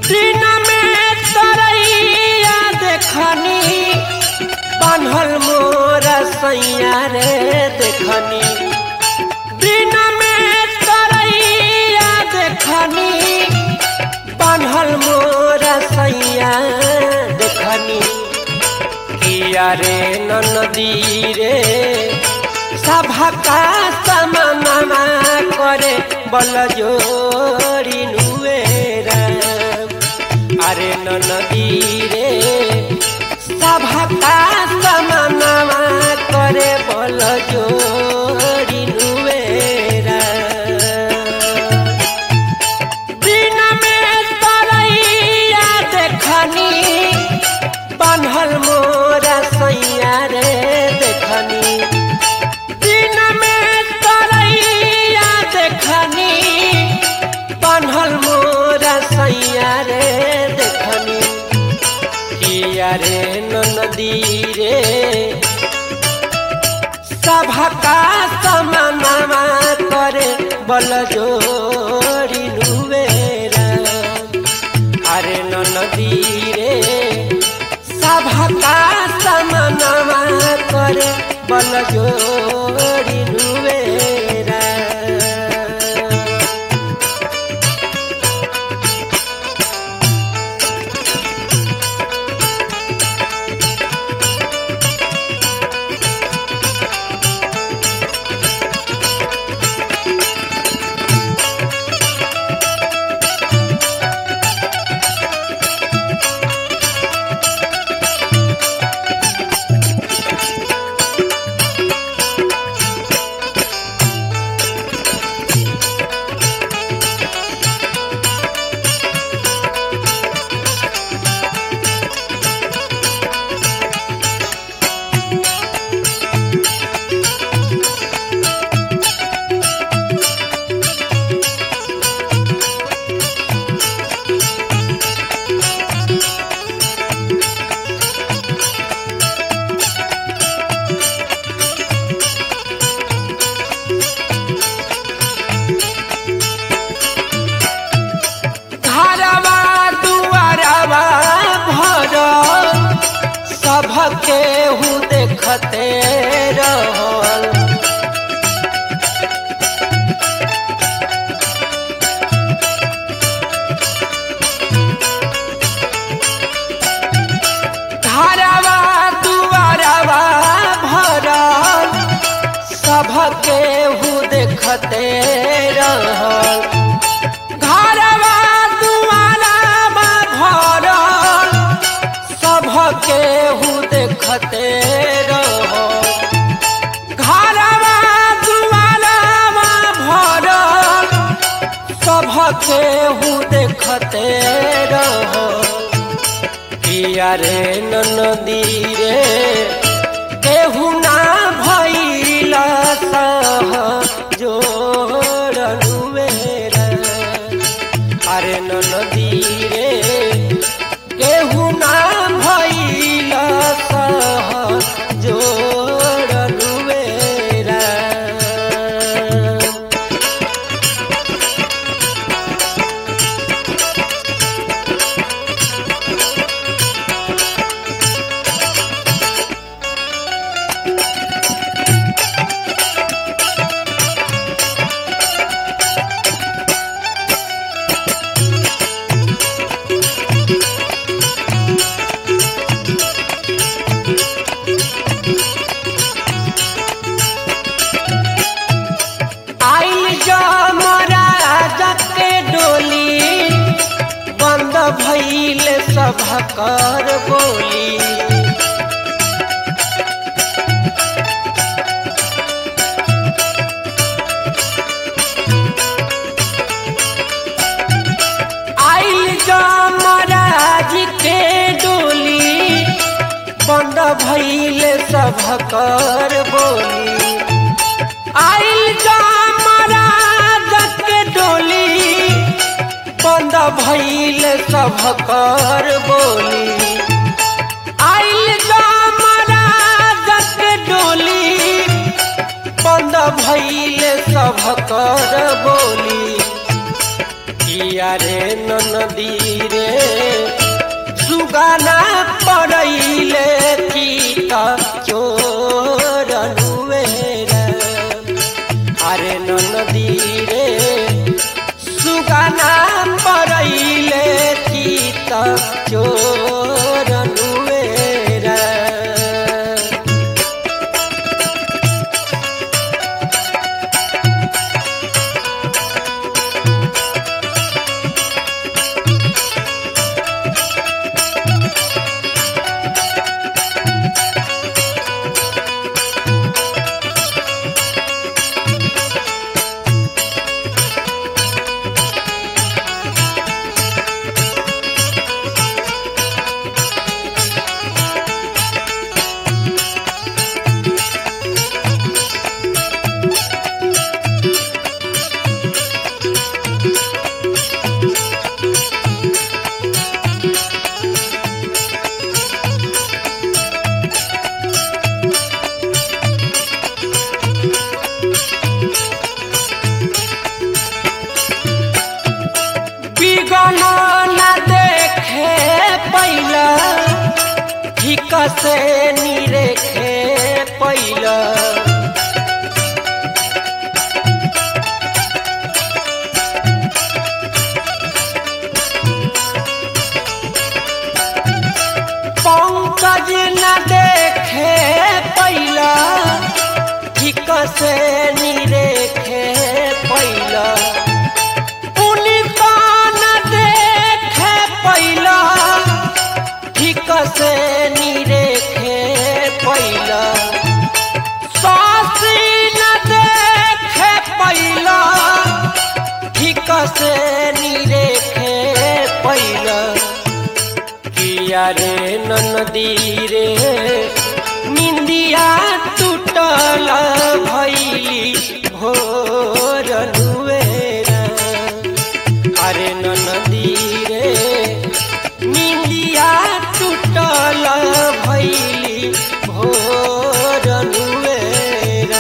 दिन में तरैया देखनी बान्हल मोर सैया रे देखनी दिन में तरैया देखनी बान्हल मोर सैया देखनी किया रे नदी रे सभा का समनमा करे बल जोड़ी नुएरा अरे नदी रे सभा का समनमा करे बल जोड़ी नुएरा दिन में तरैया देखनी बान्हल मोर सैया रे देखनी दिन में तरैया देखनी बान्हल मोर सैया रे देखनी किया रे नदी रे सभा का समानमा करे बल जोड़ी नुवेरा अरे नदी रे सभा का समानमा करे बल जोड़ी नुवेरा घरवा दुआरवा भर सबके हूँ देखते रहल घरवा दुआरवा भरल सबके हूँ देखते रहल घरवा दुआरवा भरल सबके हूँ देखते रहल घरवा दुआरवा भरल सबके हूँ देखते रहल किया रे नदी रे केहू ना भइल सह जोड़नुवेरा अरे नदी रे केहू ना भइल सह जोड़नुवेरा आइल जमराज के डोली बंद भइल सभकर बोली आइल जमराज के डोली बंद भइल सभकर बोली आइल जमराज के डोली बंद भइल सभकर बोली आइल जमराज के डोली बंद भइल सभकर बोली किया रे नदी रे सुगाना पड़ैले की चोरनुएरा अरे नदी रे सुगाना पड़ैले की चोरनुएरा बिगन न देखे पैला ठीक से निरेखे पैला पंकज न देखे पैला ठीक से निरेखे पैला पुनिता न देखे पैला ठीक से निरेखे पैला सासी न देखे पैला ठीक से निरेखे पैला किया रे नदी रे निंदिया टूटल भैली भोर नुएरा अरे नदी रे निंदिया टूटल भैली भोर नुएरा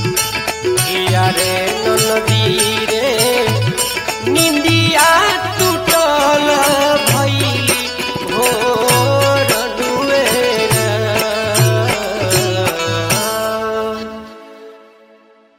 किया रे नदी रे निंदिया तू